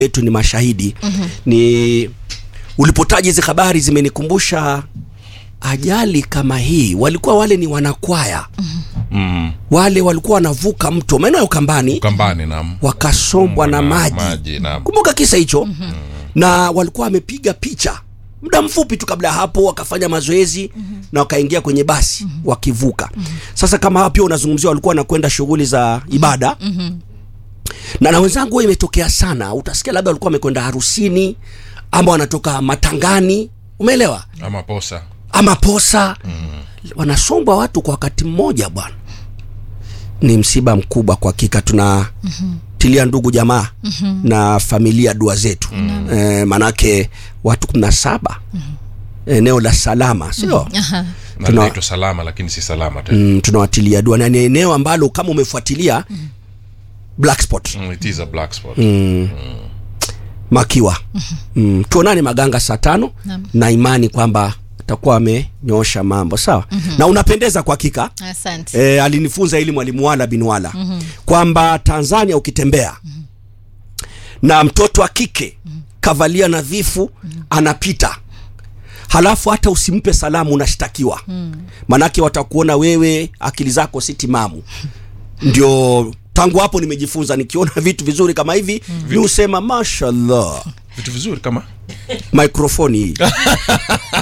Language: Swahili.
wetu ni mashahidi mm-hmm. ni ulipotaja hizi habari zimenikumbusha ajali kama hii walikuwa wale ni wanakwaya mm. wale walikuwa wanavuka mto maeneo ya ukambani kambani nam wakasombwa na maji maji nam kumbuka kisa hicho mm-hmm. na walikuwa wamepiga picha muda mfupi tu kabla ya hapo wakafanya mazoezi mm-hmm. na wakaingia kwenye basi mm-hmm. wakivuka mm-hmm. sasa kama hawa pia unazungumzia walikuwa wanakwenda shughuli za ibada mm-hmm. na na wenzangu huwa imetokea sana utasikia labda walikuwa wamekwenda harusini ama wanatoka matangani umeelewa ama posa ama posa mm. wanasombwa watu kwa wakati mmoja bwana ni msiba mkubwa kwa hakika tuna mm-hmm. tilia ndugu jamaa mm-hmm. na familia dua zetu mm-hmm. e, manake watu kumi na saba mm-hmm. eneo la salama sio Aha. na Tuna- linaitwa salama lakini si salama tena mm, tunawatilia dua na ni eneo ambalo kama umefuatilia mm. black spot mm. it is a black spot makiwa mm, tuonane maganga saa tano Naam. na imani kwamba atakuwa amenyoosha mambo sawa mm-hmm. na unapendeza kwa hakika asante e, alinifunza ili mwalimu wala bin wala mm-hmm. kwamba tanzania ukitembea mm-hmm. na mtoto wa kike mm-hmm. kavalia nadhifu mm-hmm. anapita halafu hata usimpe salamu unashtakiwa mm. manake watakuona wewe akili zako si timamu ndio tangu hapo nimejifunza nikiona vitu vizuri kama hivi mm. ni usema mashallah vitu vizuri kama mikrofoni hii